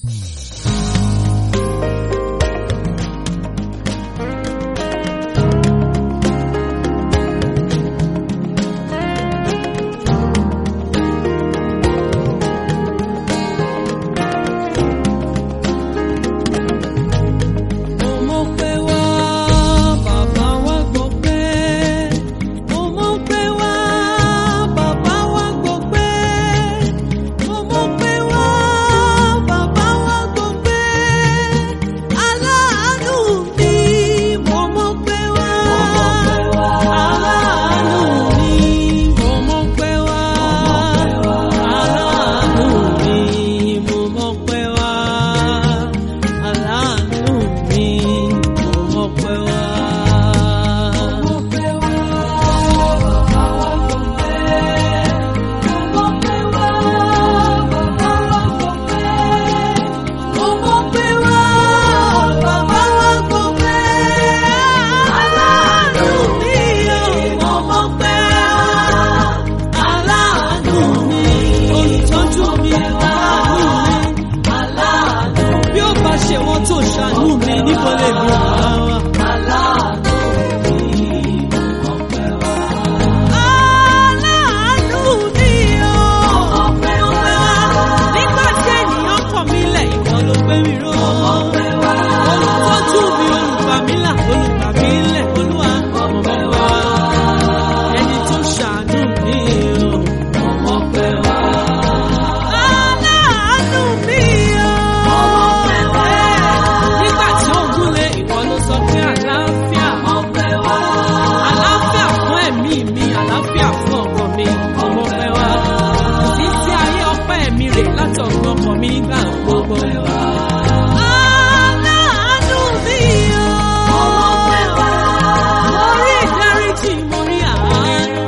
Mo mọ̀ pé wá, bàbá wa gbọ́ pé. Mo mọ̀ pé wá, bàbá wa gbọ́ pé. Mo mọ̀ pé wá, bàbá wa gbọ́ pé. Aláàánú mi, mo mọ̀ pé wá. Aláàánú mi, mo mọ̀ pé wá. Aláàánú mi, mo mọ̀ pé wá. Aláàánú mi, mo mọ̀ pé wá. Mo mọ̀ pé wá, bàbá wa gbọ́ pé. Aláàánú mi, mo mọ̀ pé wá. Aláàánú mi, olùtọ́jú mi, aláàánú mi. Bí ó bá ṣe wọ́n tó ṣàánú mi, níbo lè mi wá wá? Aláàánú mi o. Nígbà tí ènìyàn kọ̀ mí lẹ̀, ìwọ ló gbé mi ró. Olùtọ́jú mi, olùgbà mí là, olùgbà mí lẹ̀, olúwa ọmọ mi wá. Ẹni tó ṣàánú mi o. Aláàánú mi o. Nígbà tí ó gúnlé, ìwọ ló sọ pé àlàáfíà. Àlàáfíà fún ẹ̀mí mi, àlàáfíà fún ọkọ mi, ọmọ pẹ́ wá. Títí ayé ọpẹ́ mi rè láti ọ̀gbọ́n ọkọ mi nígbà gbogbo. Aláàánú mi o. Mo rí ìdáríjì, mo rí àánú.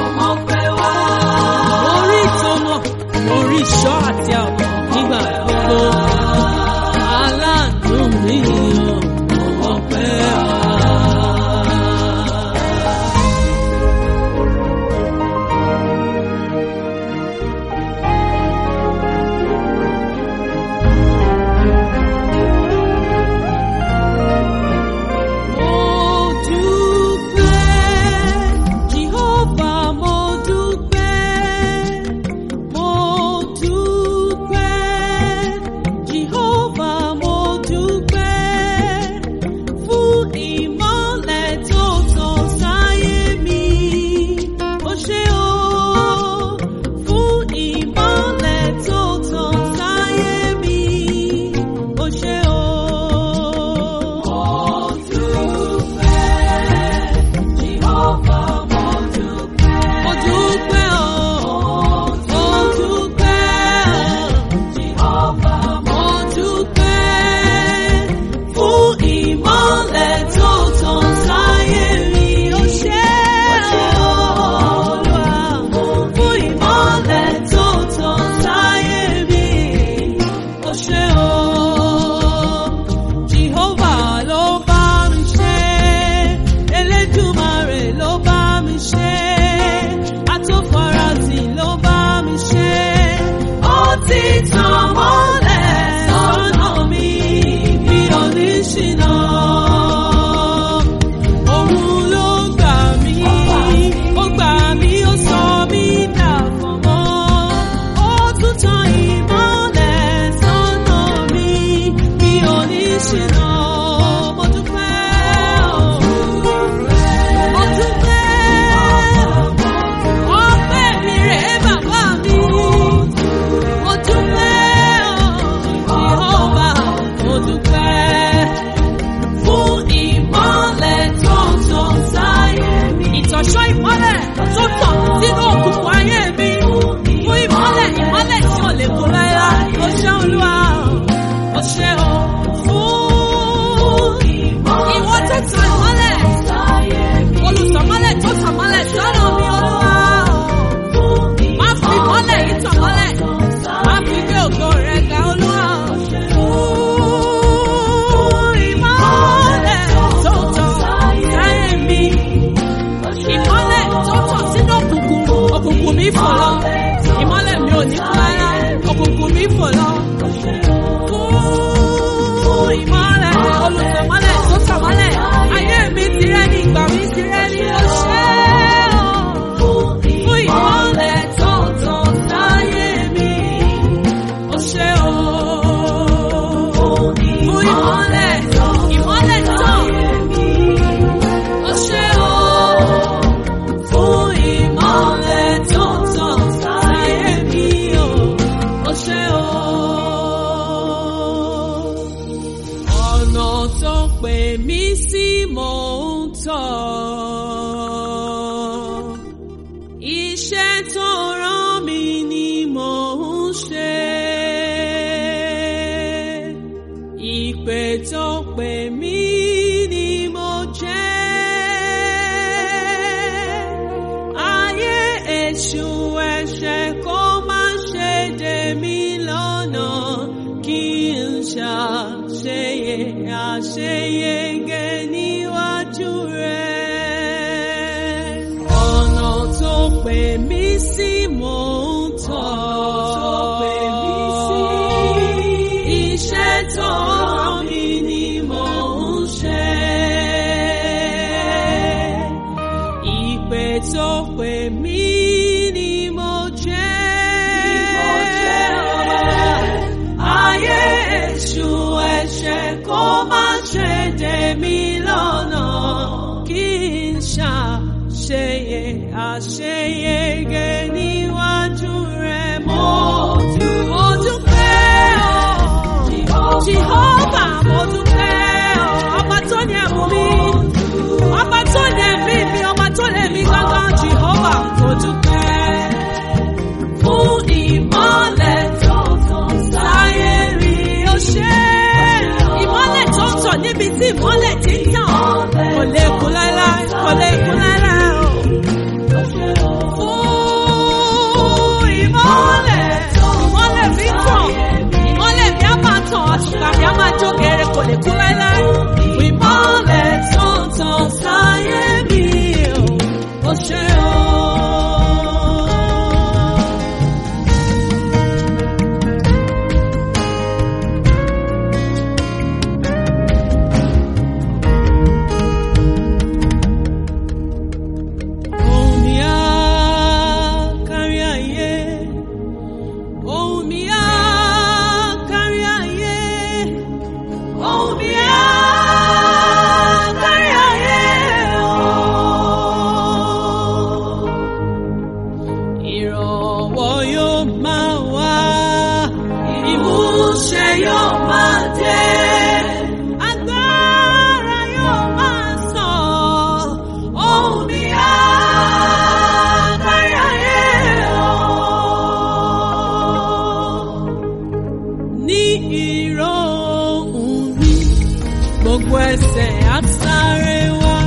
Mo rí ìtọ́nà, mo rí ìṣọ́ àti ààbò nígbà gbogbo. Aláàánú mi o, ọmọ pẹ́ wá. Mo dúpẹ́, Jehovah, mo dúpẹ́. Mo dúpẹ́, Jehovah, mo dúpẹ́. Fún ìmọ́lẹ̀ tó tàn sáyé mi, ó ṣé o. Fún ìmọ́lẹ̀ tó tàn sáyé mi, ó ṣé o. Mo dúpẹ́ o, mo dúpẹ́ o, mo dúpẹ́ fún ìmọ́lẹ̀ tó tàn sáyé mi. Ó ṣé Olúwa fún ìmọ́lẹ̀ tó tàn sáyé mi. Ó ṣé o, Jehovah ló bá mi ṣe, Elédùmarè ló bá mi ṣe, Atófaratì ló bá mi ṣe. Ó ti tàn mọ́lẹ̀ sọ́nà mi bí oníṣìná. Òun ló gbà mí, ó gbà mí, ó sọ mí dàfọ̀mọ́. Ó tún tan ìmọ́lẹ̀ sọ́nà mi bí oníṣìná. Mo dúpẹ́ o, mo dúpẹ́. Ọpẹ́ mi rèé bàbá mi. Mo dúpẹ́ o. pè mí sí mò ń tọ̀. Iṣẹ́ tó rán mi ni mò ń ṣe. Ìpè tó pè mí ni mo jẹ́. Ayé èṣù ẹ̀ṣẹ̀ kó má ṣe dè mí lọ́nà kí n ṣàṣeyẹ àṣeyege níwájú rẹ̀. Ọ̀nà tó pè mí sí mò ń tọ̀. Iṣẹ́ tó rán mi ni mò ń ṣe. Ìpè tó pè mí ni mo jẹ́. Ayé èṣù ẹ̀ṣẹ̀ kó má ṣe dè mí lọ́nà kí n ṣàṣeyẹ àṣeyege níwájú rẹ̀ mo mo dúpẹ́ o. Jehovah mo dúpẹ́ o. Ọba tó ní ẹ̀mú mi. Ọba tó ní ẹ̀mí mi. Ọba tó ní ẹ̀mí gángan. Jehovah mo dúpẹ́. Fún ìmọ́lẹ̀ tó tàn sáyé rí o ṣé. Ìmọ́lẹ̀ tó tàn níbi tí ìmọ́lẹ̀ ti ń tàn. Kò lè kú láéláé. Kò lè kú láéláé o. Fún ìmọ́lẹ̀. Ìmọ́lẹ̀ mi tàn. Ìmọ́lẹ̀ mi á máa tàn. Àtùpà mi á máa jó gèrè. Kò lè kú láéláé. Fún ìmọ́lẹ̀ tó tàn sáyé mi o. O ṣé o. Ohùn mi á kárí ayé. Ohùn mi á kárí ayé. Ohùn mi á kárí ayé. Ìrànwọ́ yóò máa wá. Ìmúṣẹ yóò máa dé. Agbára yóò máa sàn. Ohùn mi á kárí ayé o. Ní ìró ohùn mi, gbogbo ẹsẹ̀ á sáré wá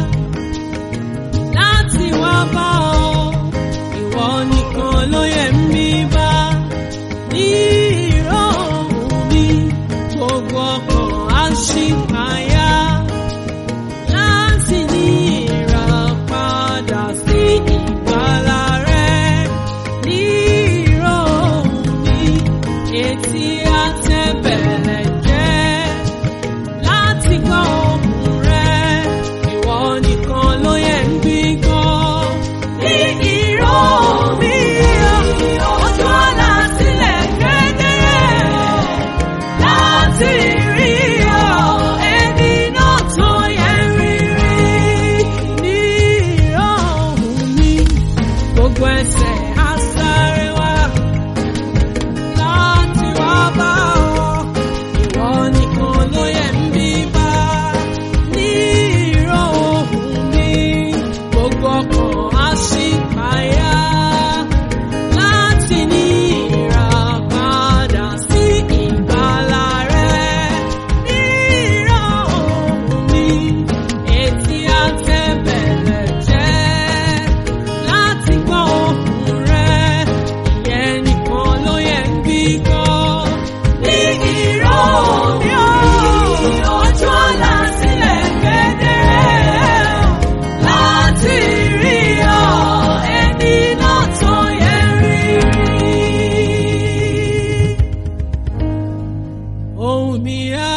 láti wá bá ọ. Ìwọ nìkan ló yẹ mí bá. Ní ìró ohùn mi, gbogbo ọkàn á ṣì payá láti ní ìràpadà sí ìgbàlà rẹ. Ní ìró ohùn mi, etí á tẹ́bẹ̀lẹ̀ jẹ́ láti gbọ́ ohùn rẹ. Ìwọ nìkan ló yẹ ń gbígbọ́. Ní ìró mi, ojú ọ̀la sílẹ̀ kedere láti rí ọ. Ẹni náà tó yẹ rí rí. Ní ìró mi, gbogbo ẹsẹ̀ á sáré wá láti wá bá ọ. Ìwọ nìkan ló yẹ ń bí bá. Ní ìró ohùn mi, gbogbo ọkàn á ṣì payá. Láti ní ìràpadà sí ìgbàlà rẹ. Ní ìró ohùn mi, etí á tẹ́bẹ̀lẹ̀ jẹ́. Láti gbọ́ ohùn rẹ, ìyẹn nìkan ló yẹ ń gbígbọ́. Ní ìró mi ò, ojú ọ̀la sílẹ̀ kedere. Láti rí ọ, ẹni náà tó yẹ rí rí. Ohùn mi á